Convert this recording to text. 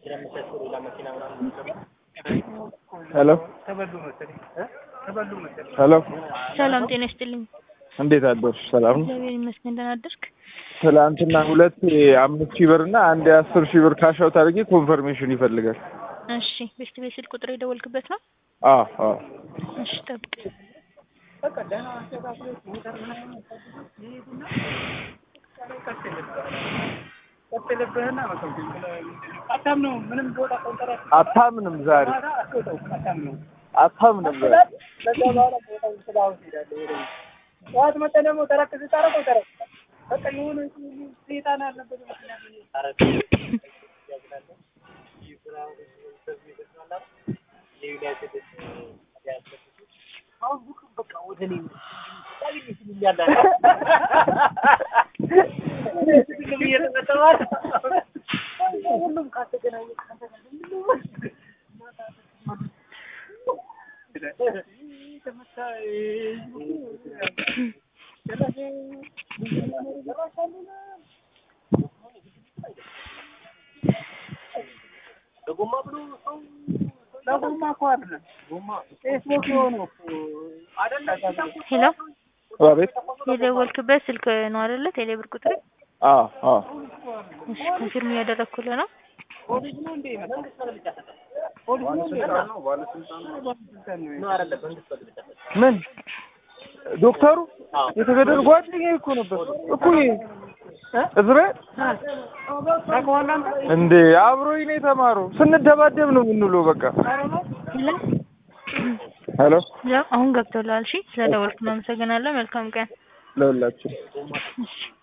ሄሎ ሄሎ ሰላም ጤና ይስጥልኝ። እንዴት አደርሽ? ሰላም ነው። እግዚአብሔር ይመስገን። ደህና አደርክ? ትላንትና ሁለት የአምስት ሺህ ብር እና አንድ የአስር ሺህ ብር ካሻውት አድርጌ ኮንፈርሜሽን ይፈልጋል። እሺ ቤስት ቤት ስልክ ቁጥር የደወልክበት ነው? አዎ አዎ እሺ ጠብቅ። አታምንም ዛሬ አታምንም ዛሬ ጠዋት መጥተህ ደግሞ ተረክ ስታረቀው ተረክ በቃ የሆነ ሴጣን ያለበት ሁሉም ካተገናኘ ለጎማ እኮ አይደለም ፌስቡክ የሆነ ሄሎ አቤት የደወልክበት ስልክ ነው አይደለ? ቴሌብር ቁጥር አዎ አዎ እሺ ኮንፊርም እያደረግኩልህ ነው። ፖሊስ ነው እንዴ? ፖሊስ ነው ምን ዶክተሩ የተገደሉ ጓደኛዬ እኮ ነበር እኮ ይሄ እዝራኤል እንዴ አብሮኝ ነው የተማረው። ስንደባደብ ነው የምንውለው። በቃ ሄሎ ሄሎ ያው አሁን ገብቶልሃል። እሺ ስለደወልክ ነው አመሰግናለሁ። መልካም ቀን። ለሁላችሁ እሺ